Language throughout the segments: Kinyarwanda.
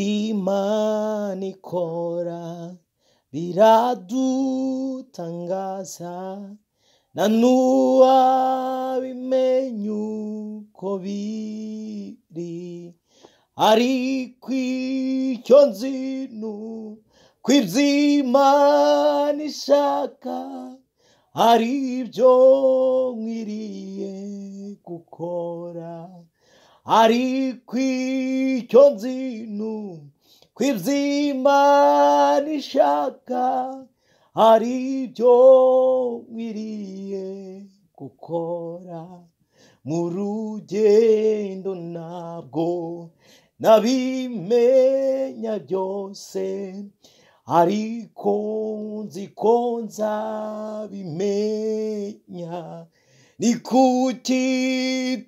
Iby'Imana ikora biradutangaza nta n'uwabimenya uko biri ariko icyo nzi ni uko iby'Imana ishaka ari byo nkwiriye gukora ariko icyo nzi ni uko iby'Imana ishaka ari byo nkwiriye gukora mu rugendo ntabwo nabimenya byose ariko nzi ko nzabimenya ni kuki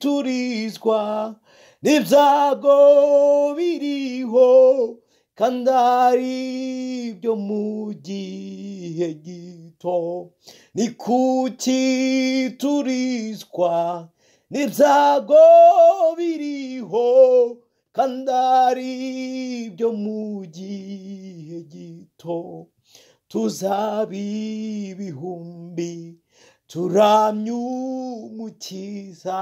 turizwa n'ibyago biriho kandi ari byo mu gihe gito ni kuki turizwa n'ibyago biriho kandi ari byo mu gihe gito tuzabibihumbi turabyumukiza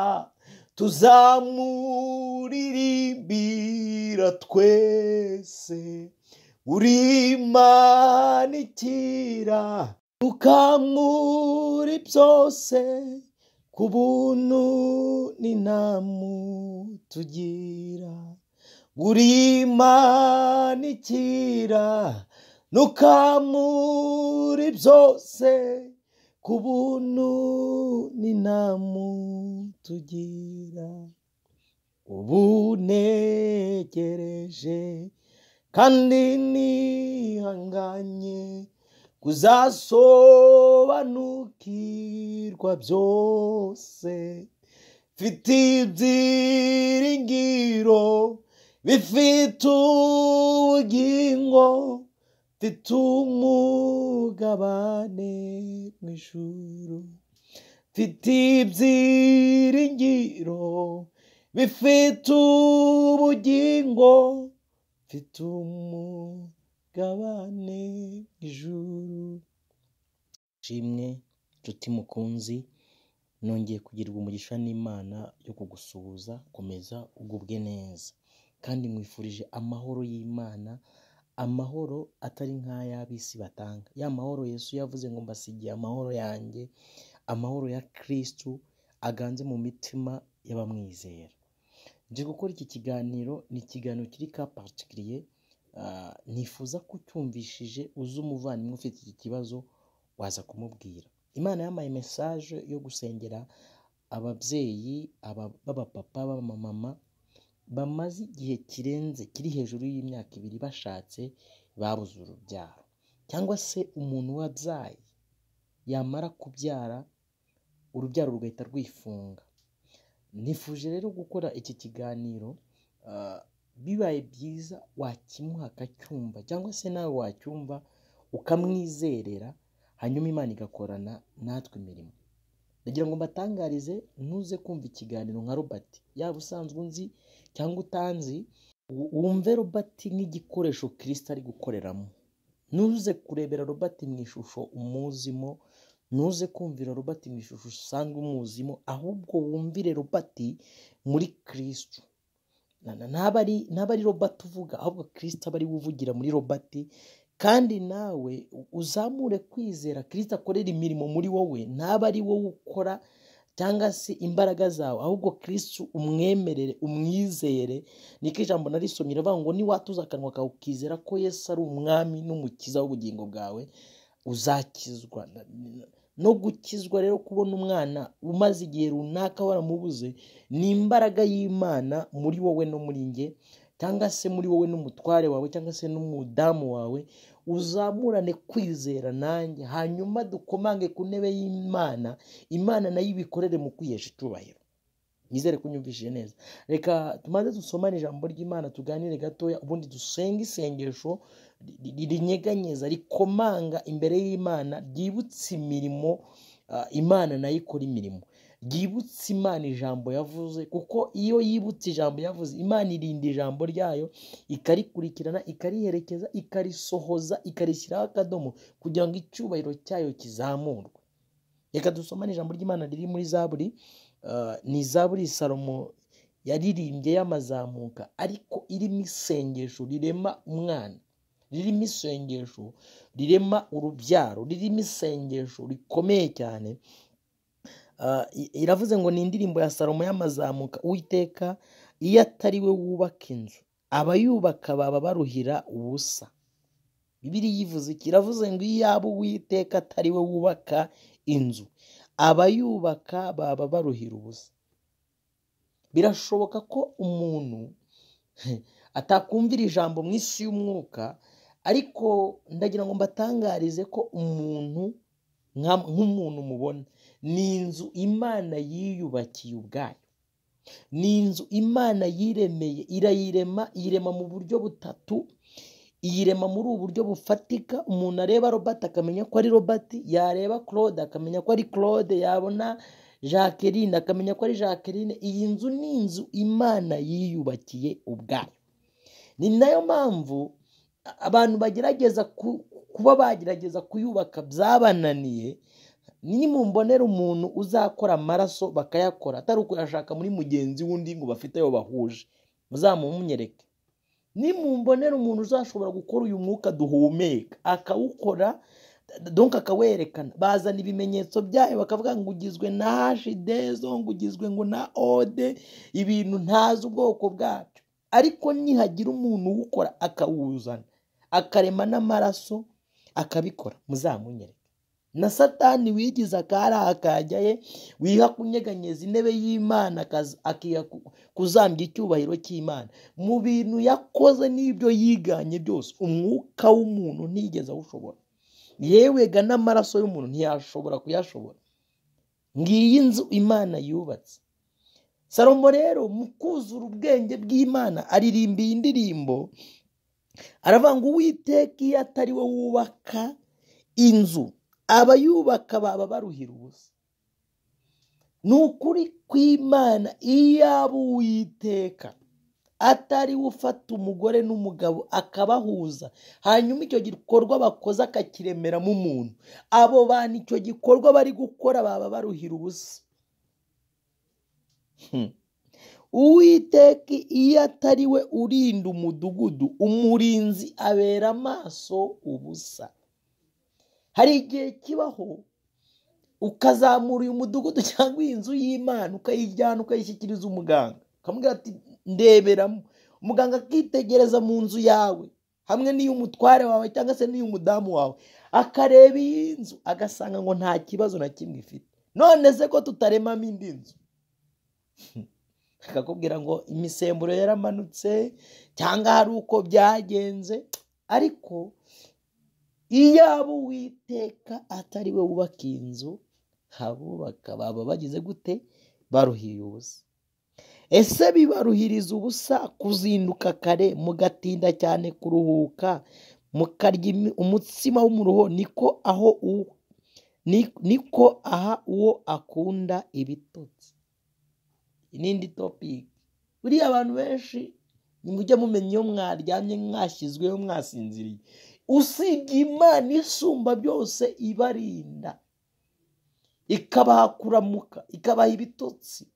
tuzamuririmbira twese urimanikira ukamura byose ku buntu n'intamu tugira urimanikira nukamura byose ku buntu n'intamu tugira ubu negereje kandi nihanganye kuzasobanukirwa byose mfite ibyiringiro bifite ubugingo mfite umugabane mu ijuru mfite ibyiringiro bifite ubugingo mfite umugabane mu ijuru shimwe nshuti mukunzi nongeye kugirwa umugisha n'imana yo kugusuhuza komeza ugubwe neza kandi mwifurije amahoro y'imana amahoro atari nk'ay'ab'isi batanga ya mahoro yesu yavuze ngo mbasigiye amahoro yanjye amahoro ya kirisitu aganze mu mitima y'abamwizera nje gukora iki kiganiro ni ikiganiro kiri ka patikiriye nifuza ko ucyumvishije uze umuvandimwe ufite iki kibazo waza kumubwira imana yampaye mesaje yo gusengera ababyeyi b'abapapa b'abamama bamaze igihe kirenze kiri hejuru y'imyaka ibiri bashatse babuze urubyaro cyangwa se umuntu wabyaye yamara kubyara urubyaro rugahita rwifunga nifuje rero gukora iki kiganiro bibaye byiza wakimuha akacyumva cyangwa se nawe wacyumva ukamwizerera hanyuma imana igakorana natwe imirimo ndagira ngo mbatangarize ntuze kumva ikiganiro nka robert yaba usanzwe unzi cyangwa utanzi wumve robert nk'igikoresho kirisita ari gukoreramo ntuze kurebera robert mu ishusho umuzimo ntuze kumvira robert mu ishusho usanzwe umuzimo ahubwo wumvire robert muri kirisitu ntabwo ari robert uvuga ahubwo kirisita aba ari we uvugira muri robert kandi nawe uzamure kwizera kirisita akorera imirimo muri wowe ntaba ari wowe ukora cyangwa se imbaraga zawe ahubwo kirisita umwemerere umwizere niko ijambo narisomye rivuga ngo niwatuza akanwa kawe ukizera ko yesu ari umwami n'umukiza w'ubugingo bwawe uzakizwa no gukizwa rero kubona umwana umaze igihe runaka waramubuze ni imbaraga y'imana muri wowe no muri nge cyangwa se muri wowe n'umutware wawe cyangwa se n'umudamu wawe uzamurane kwizera nanjye hanyuma dukomange ku ntebe y'imana imana nayo ibikorere mu kwihesha icyubahiro nizere kunyumvishije neza reka tumaze dusomane ijambo ry'imana tuganire gatoya ubundi dusenge isengesho rinyeganyeza rikomanga imbere y'imana ryibutse imirimo imana nayo ikora imirimo ryibutse imana ijambo yavuze kuko iyo yibutse ijambo yavuze imana irinda ijambo ryayo ikarikurikirana ikariherekeza ikarisohoza ikarishyiraho akadomo kugira ngo icyubahiro cyayo kizamurwe reka dusomane ijambo ry'imana riri muri zaburi ni zaburi salomo yaririmbye y'amazamuka ariko irimo isengesho rirema umwana ririmo isengesho rirema urubyaro ririmo isengesho rikomeye cyane iravuze ngo ni indirimbo ya salomo y'amazamuka uwiteka iyo atari we wubaka inzu abayubaka baba baruhira ubusa bibiriya ivuze iki iravuze ngo iyo yaba uwiteka atari we wubaka inzu abayubaka baba baruhira ubusa birashoboka ko umuntu atakumvira ijambo mu isi y'umwuka ariko ndagira ngo mbatangarize ko umuntu nk'umuntu mubona ni inzu imana yiyubakiye ubwayo ni inzu imana yiremeye irayirema irema mu buryo butatu iyirema muri ubu buryo bufatika umuntu areba robert akamenya ko ari robert yareba claude akamenya ko ari claude yabona jacqueline akamenya ko ari jacqueline iyi nzu ni inzu imana yiyubakiye ubwayo ni nayo mpamvu abantu bagerageza kuba bagerageza kuyubaka byabananiye nimumbonera umuntu uzakora amaraso bakayakora atari ukuyashaka muri mugenzi w'undi ngo bafite ayo bahuje muzamumunyereke nimumbonera umuntu uzashobora gukora uyu mwuka duhumeka akawukora donka akawerekana bazana ibimenyetso byayo bakavuga ngo ugizwe na hashidezo ngo ugizwe ngo na ode ibintu ntazi ubwoko bwabyo ariko nihagira umuntu uwukora akawuzana akarema n'amaraso akabikora muzamunyereke na satani wigize akari akajya ye wiha kunyeganyeza intebe y'imana akiha kuzambya icyubahiro cy'imana mu bintu yakoze n'ibyo yiganye byose umwuka w'umuntu ntigeze awushobora yewega n'amaraso y'umuntu ntiyashobora kuyashobora ngiyi nzu imana yubatse salomo rero mu kuzura ubwenge bw'imana aririmba iyi ndirimbo aravuga ngo uwiteka iyo atari we wubaka inzu abayubaka baba baruhira ubusa ni ukuri kw'imana iyaba uwiteka atari we ufata umugore n'umugabo akabahuza hanyuma icyo gikorwa bakoze akakiremeramo umuntu abo bantu icyo gikorwa bari gukora baba baruhira ubusa uwiteka iyo atari we urinda umudugudu umurinzi abera amaso ubusa hari igihe kibaho ukazamura uyu mudugudu cyangwa iyi nzu y'imana ukayijyana ukayishyikiriza umuganga ukamubwira ati ndeberamo umuganga akitegereza mu nzu yawe hamwe n'iy'umutware wawe cyangwa se n'iy'umudamu wawe akareba iyi nzu agasanga ngo nta kibazo na kimwe ifite none se ko tutaremamo indi nzu akakubwira ngo imisemburo yaramanutse cyangwa hari uko byagenze ariko iyaba uwiteka atari we wubaka inzu abubaka baba bagize gute baruhiriye ubusa ese bibaruhiriza ubusa kuzinduka kare mugatinda cyane kuruhuka mukarya umutsima w'umuruho niko aho niko aha uwo akunda ibitotsi n'indi topiki buriya abantu benshi mujye mumenya iyo mwaryamye mwashyizweho mwasinziriye usibye imana isumba byose ibarinda ikabaha kuramuka ikabaha ibitotsi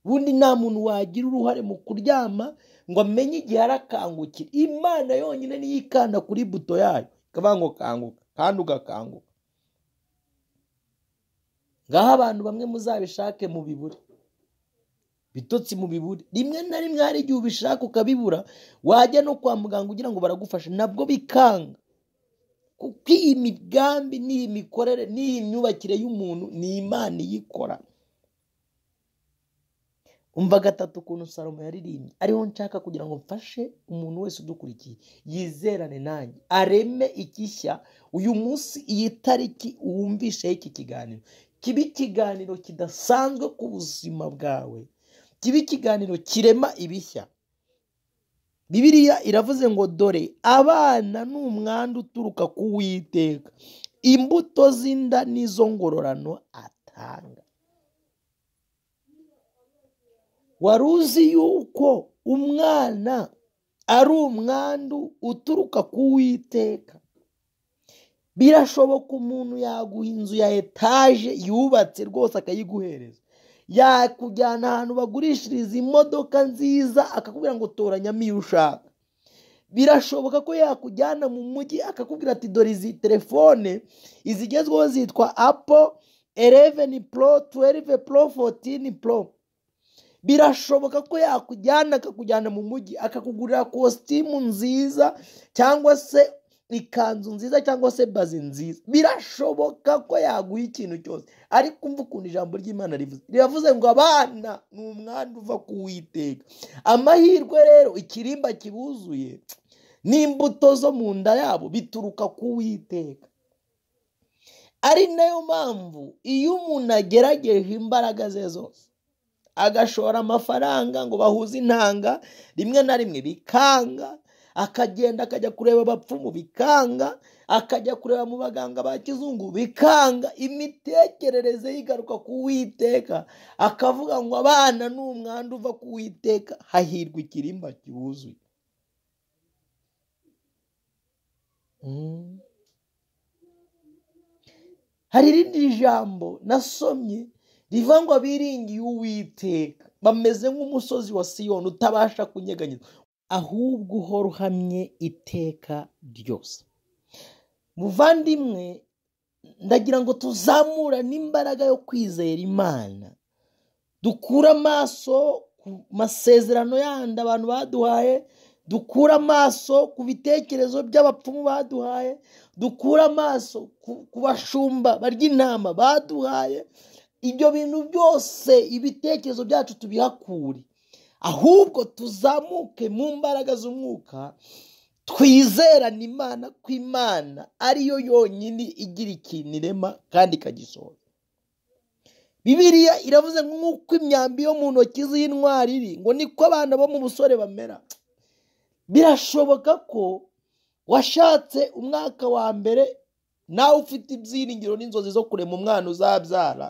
ubundi nta muntu wagira uruhare mu kuryama ngo amenye igihe arakangukira imana yonyine niyo ikanda kuri buto yayo ikavuga ngo kanguka kandi ugakanguka ngaho abantu bamwe muzabishake mu bibure bitotsi mu biburi rimwe na rimwe hari igihe ubishaka ukabibura wajya no kwa muganga ugira ngo baragufashe nabwo bikanga kuko iyi migambi n'iyi mikorere n'iyi myubakire y'umuntu ni imana iyikora umva gatatu ukuntu salomo yaririmbye ariho nshaka kugira ngo mfashe umuntu wese udukurikiye yizerane nanjye areme ikishya uyu munsi iyi tariki wumvisheho iki kiganiro kiba ikiganiro kidasanzwe ku buzima bwawe kiba ikiganiro kirema ibishya bibiriya iravuze ngo dore abana ni umwanda uturuka ku witeka imbuto z'inda n'izo ngororano atanga wari uzi yuko umwana ari umwandu uturuka ku witeka birashoboka umuntu yaguha inzu ya etaje yubatse rwose akayiguhereza yakujyana ahantu bagurishiriza imodoka nziza akakubwira ngo toranyamo iyo ushaka birashoboka ko yakujyana mu mujyi akakubwira ati dore izi telefone izigezweho zitwa apo eleveni puro tuwerive puro fotini puro birashoboka ko yakujyana akakujyana mu mujyi akakugurira kositimu nziza cyangwa se ikanzu nziza cyangwa se bazi nziza birashoboka ko yaguha ikintu cyose ariko umva ukuntu ijambo ry'imana rivuze riravuze ngo abana ni umwanda uva kuwiteka amahirwe rero ikirimba kibuzuye n'imbuto zo mu nda yabo bituruka kuwiteka ari nayo mpamvu iyo umuntu agerageje imbaraga ze zose agashora amafaranga ngo bahuze intanga rimwe na rimwe bikanga akagenda akajya kureba abapfumu bikanga akajya kureba mu baganga ba kizungu bikanga imitekerereze yigaruka ku witeka akavuga ngo abana ni umwanda uva ku witeka hahirwa ikirimba kiwuzuye hari irindi jambo nasomye rivuga ngo biringiye uwiteka bameze nk'umusozi wa siyoni utabasha kunyeganyeza ahubwo uhora uhamye iteka ryose muvandimwe ndagira ngo tuzamura n'imbaraga yo kwizera imana dukure amaso ku masezerano yandi abantu baduhaye dukure amaso ku bitekerezo by'abapfumu baduhaye dukure amaso ku bashumba barya intama baduhaye ibyo bintu byose ibitekerezo byacu tubihakure ahubwo tuzamuke mu mbaraga z'umwuka twizerane imana ko imana ariyo yonyine igira ikintu irema kandi ikagisohora bibiriya iravuze nk'uko imyambi yo mu ntoki z'intwari iri ngo niko abana bo mu busore bamera birashoboka ko washatse umwaka wa mbere nawe ufite ibyiringiro n'inzozi zo kurema umwana uzabyara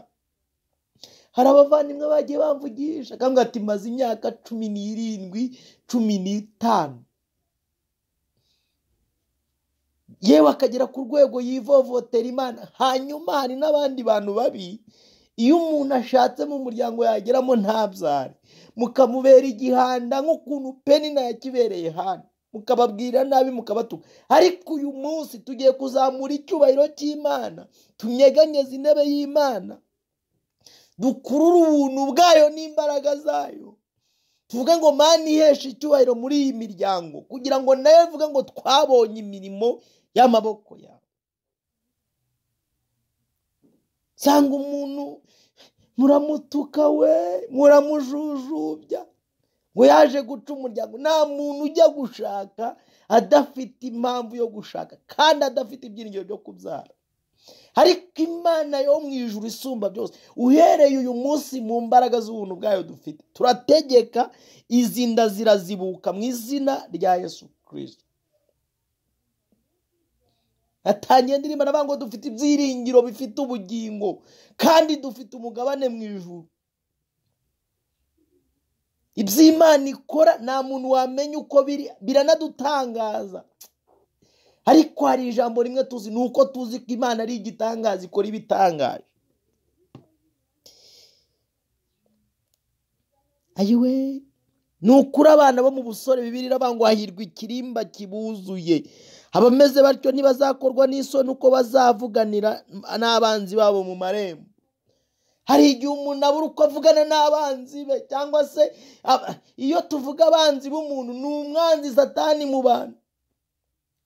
hari abavandimwe bagiye bamvugisha akambwira ati maze imyaka cumi n'irindwi cumi n'itanu yewe akagera ku rwego yivovotera imana hanyuma hari n'abandi bantu babi iyo umuntu ashatse mu muryango yageramo ntabyare mukamubera igihanda nk'ukuntu penina yakibereye hano mukababwira nabi mukabatuka ariko uyu munsi tugiye kuzamura icyubahiro cy'imana tunyeganyeze intebe y'imana dukurura ubuntu bwayo n'imbaraga zayo tuvuge ngo mani iheshe icyubahiro muri iyi miryango kugira ngo nawe mvuge ngo twabonye imirimo y'amaboko yawe nsanga umuntu muramutuka we muramujujubya ngo yaje guca umuryango nta muntu ujya gushaka adafite impamvu yo gushaka kandi adafite ibyiringiro byo kubyara ariko imana yo mu ijuru isumba byose uhereye uyu munsi mu mbaraga z'ubuntu bwayo dufite turategeka izi nda zirazibuka mu izina rya yesu kirisito natangiye ndirimba navuga ngo dufite ibyiringiro bifite ubugingo kandi dufite umugabane mu ijuru iby'imana ikora nta muntu wamenya uko biri biranadutangaza ariko hari ijambo rimwe tuzi ni uko tuzi ko imana ari igitangaza ikora ibitangaje ayiwe ni ukuri abana bo mu busore bibiri ngo hahirwa ikirimba kibuzuye abameze batyo ntibazakorwa n'isoni uko bazavuganira n'abanzi babo mu marembo hari igihe umuntu abura uko avugana n'abanzi be cyangwa se iyo tuvuga abanzi b'umuntu ni umwanzi satani mu bantu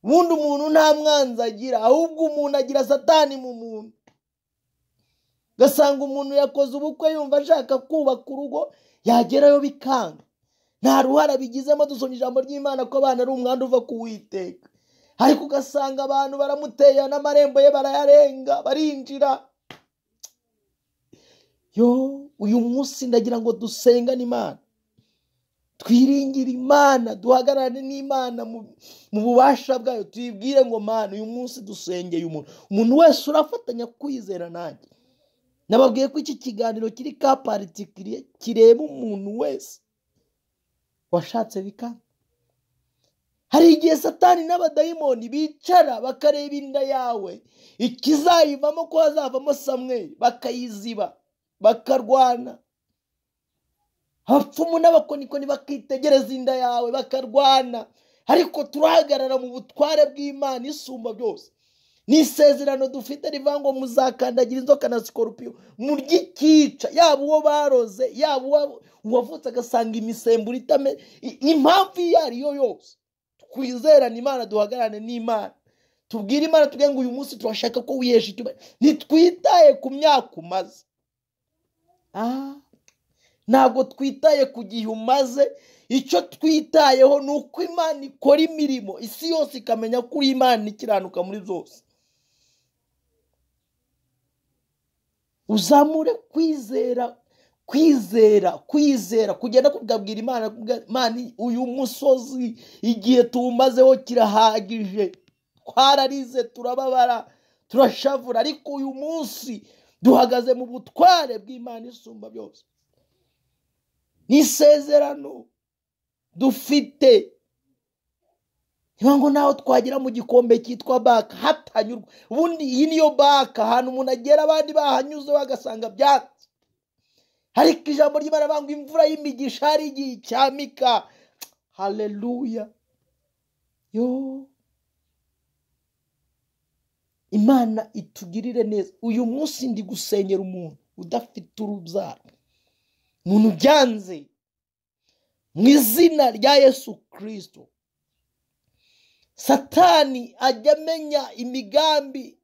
ubundi umuntu nta mwanzi agira ahubwo umuntu agira satani mu muntu ugasanga umuntu yakoze ubukwe yumva ashaka kubaka urugo yagerayo bikanga nta ruhara bigizemo dusoma ijambo ry'imana ko abana ari umwanda uva kuwiteka ariko ugasanga abantu baramuteye n'amarembo ye barayarenga barinjira yo uyu munsi ndagira ngo dusengane imana twiringire imana duhagarare n'imana mu bubasha bwayo tuyibwire ngo mana uyu munsi dusengeye umuntu umuntu wese urafatanya kwizera nanjye nababwiye ko iki kiganiro kiri ka paritikiriye kireba umuntu wese washatse bikanga hari igihe satani n'abadayimoni bicara bakareba inda yawe ikizayivamo ko hazavamo samweri bakayiziba bakarwana abapfumu n'abakonikoni bakitegereza inda yawe bakarwana ariko turahagarara mu butware bw'imana isumba byose ni isezerano dufite rivuga ngo muzakandagira inzoka na sikorupiyo murye ikica yaba uwo baroze yaba uwavutse agasanga imisemburo itame i- impamvu iyo ariyo yose twizerane imana duhagararane n'imana tubwire imana tubwire ngo uyu munsi turashaka ko wihesha icyubahiro ntitwitaye ku myaka umaze ah ntabwo twitaye ku gihe umaze icyo twitayeho ni uko imana ikora imirimo isi yose ikamenya ko uri imana ikiranuka muri byose uzamure kwizera kwizera kwizera kugenda kubwabwira imana kubwa- imana uyu musozi igihe tuwumazeho kirahagije twararize turababara turashavura ariko uyu munsi duhagaze mu butware bw'imana isumba byose ni isezerano dufite niba ngo nawe twagera mu gikombe cyitwa baka hatanyurwa ubundi iyi niyo baka ahantu umuntu agera abandi bahanyuze bagasanga byatsi ariko ijambo ry'imana bavuga ngo imvura y'imigisha hari igihe icyamika haleluya yo imana itugirire neza uyu munsi ndi gusengera umuntu udafite urubyaro umuntu byanze mu izina rya yesu kirisito satani ajya amenya imigambi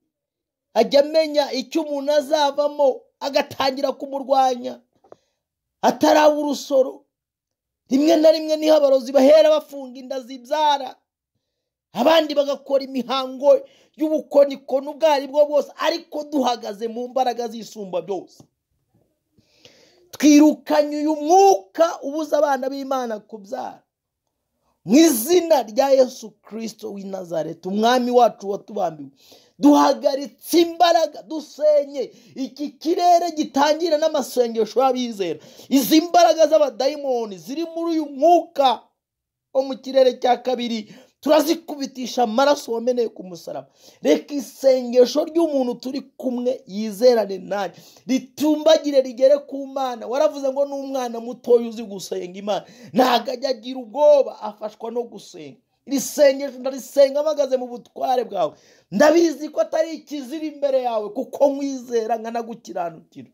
ajya amenya icyo umuntu azavamo agatangira kumurwanya ataraba urusoro rimwe na rimwe niho abarozi bahera bafunga inda zibyara abandi bagakora imihango y'ubukonikoni ubwo ari bwo bwose ariko duhagaze mu mbaraga z'isumba byose twirukanye uyu mwuka ubuza abana b'imana kubyara mu izina rya yesu kirisito w'i nazareti umwami wacu watubambiwe duhagaritse imbaraga dusenye iki kirere gitangira n'amasengesho y'abizera izi mbaraga z'abadayimoni ziri muri uyu mwuka wo mu kirere cya kabiri turazikubitisha amaraso wameneye ku musaraba reka isengesho ry'umuntu turi kumwe yizerane nanjye ritumbagire rigere ku mana waravuze ngo n'umwana mutoya uzi gusenga imana ntabwo ajya agira ubwoba afashwa no gusenga iri sengesho ndarisenga mpagaze mu butware bwawe ndabizi ko atari ikiziri imbere yawe kuko nkwizera nkanagukiranukira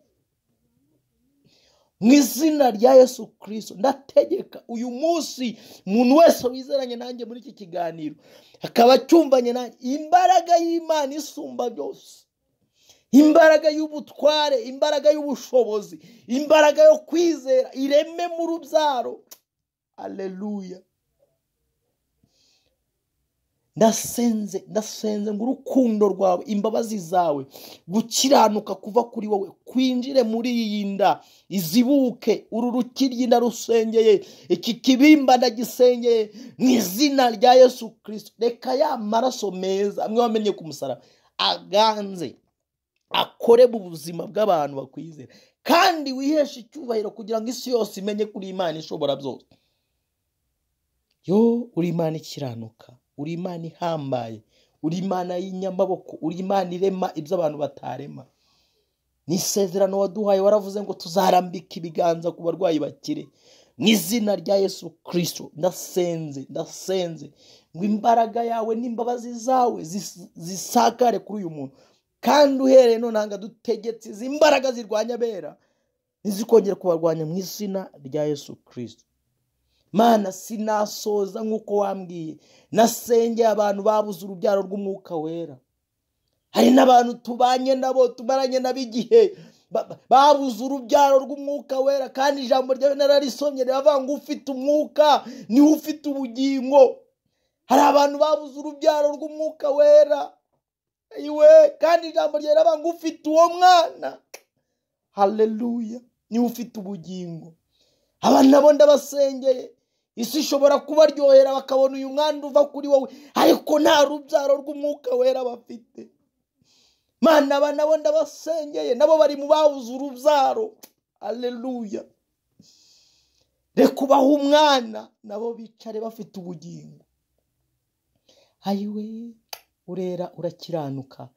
mu izina rya yesu kirisito ndategeka uyu munsi umuntu wese wizeranye nanjye muri iki kiganiro akaba acyumvanye nanjye imbaraga y'imana isumba byose imbaraga y'ubutware imbaraga y'ubushobozi imbaraga yo kwizera ireme mu rubyaro aleluya ndasenze ndasenze ngo urukundo rwawe imbabazi zawe gukiranuka kuva kuri wowe kwinjire muri iyi nda izibuke uru rukiryi narusengeye iki kibimba ndagisengeye mu izina rya yesu kirisito reka ya maraso meza amwe wamenye ku musaraba aganze akore mu buzima bw'abantu bakwizera kandi wiheshe icyubahiro kugira ngo isi yose imenye ko uri imana ishobora byose yo uri imana ikiranuka uri imana ihambaye uri imana y'inyamaboko uri imana irema ibyo abantu batarema ni isezerano waduhaye waravuze ngo tuzarambika ibiganza ku barwayi bakire mu izina rya yesu kirisito ndasenze ndasenze ngo imbaraga yawe n'imbabazi zawe zis- zisakare kuri uyu muntu kandi uhereye nonanga dutegetse izi mbaraga zirwanya abera ntizikongere kubarwanya mu izina rya yesu kirisito mana sinasoza nk'uko wambwiye nasengeye abantu babuze urubyaro rw'umwuka wera hari n'abantu tubanye nabo tumaranye nabo igihe ba- ba- babuze urubyaro rw'umwuka wera kandi ijambo ryawe nararisomye riravuga ngo ufite umwuka niwe ufite ubugingo hari abantu babuze urubyaro rw'umwuka wera iwe kandi ijambo ryawe riravuga ngo ufite uwo mwana haleluya niwe ufite ubugingo abantu nabo ndabasengeye isi ishobora kubaryohera bakabona uyu mwana uva kuri wowe ariko nta rubyaro rw'umwuka wera bafite mana aba nabo ndabasengeye nabo bari mu babuze urubyaro aleluya reka ubahe umwana nabo bicare bafite ubugingo ayiwe urera urakiranuka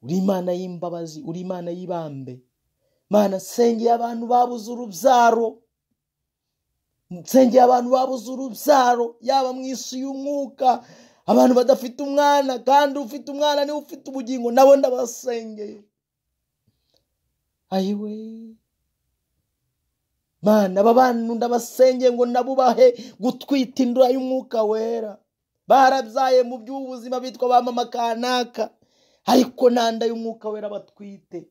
uri imana y'imbabazi uri imana y'ibambe mana nsengeye abantu babuze urubyaro nsengeye abantu babuze urubyaro yaba mu isi y'umwuka abantu badafite umwana kandi ufite umwana niwe ufite ubugingo nabo ndabasengeye ayiwe mana aba bantu ndabasengeye ngo nabubahe gutwita indura y'umwuka wera barabyaye mu by'ubuzima bitwa ba mama kanaka ariko nanda y'umwuka wera batwite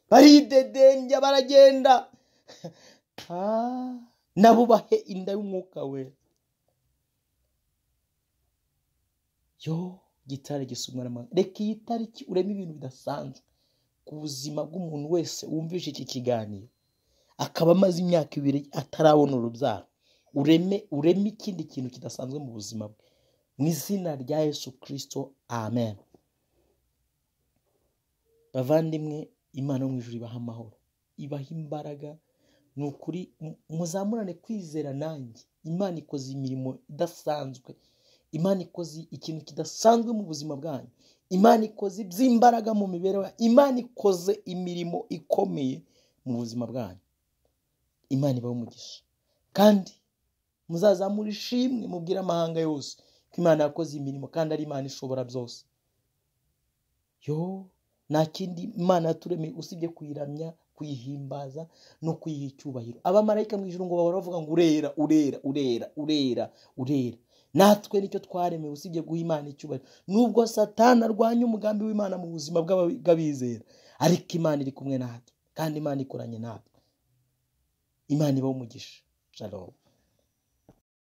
baridedembya baragenda nabubahe inda y'umwuka wera yo gitare gisumwa n'amahanga reka iyi tariki ureme ibintu bidasanzwe ku buzima bw'umuntu wese wumvise iki kiganiro akaba amaze imyaka ibiri atarabona urubyaro ureme ureme ikindi kintu kidasanzwe mu buzima bwe mu izina rya yesu kirisito amen bavandimwe imana yo mu ijuru ibaha amahoro ibaha imbaraga ni ukuri muzamurane kwizera nanjye imana ikoze imirimo idasanzwe imana ikoze ikintu kidasanzwe mu buzima bwanyu imana ikoze iby'imbaraga mu mibereho imana ikoze imirimo ikomeye mu buzima bwanyu imana ibaho umugisha kandi muzazamura ishimwe mubwire amahanga yose ko imana yakoze imirimo kandi ari imana ishobora byose yo nta kindi imana yaturemeye usibye kuyiramya kuyihimbaza no kuyiha icyubahiro abamarayika mu ijuru ngo bahora bavuga ngo urera urera urera urera urera natwe nicyo twaremewe usibye guha imana icyubahiro nubwo satana arwanya umugambi w'imana mu buzima bw'abizera ariko imana iri kumwe natwe kandi imana ikoranye natwe imana ibaho umugisha shalom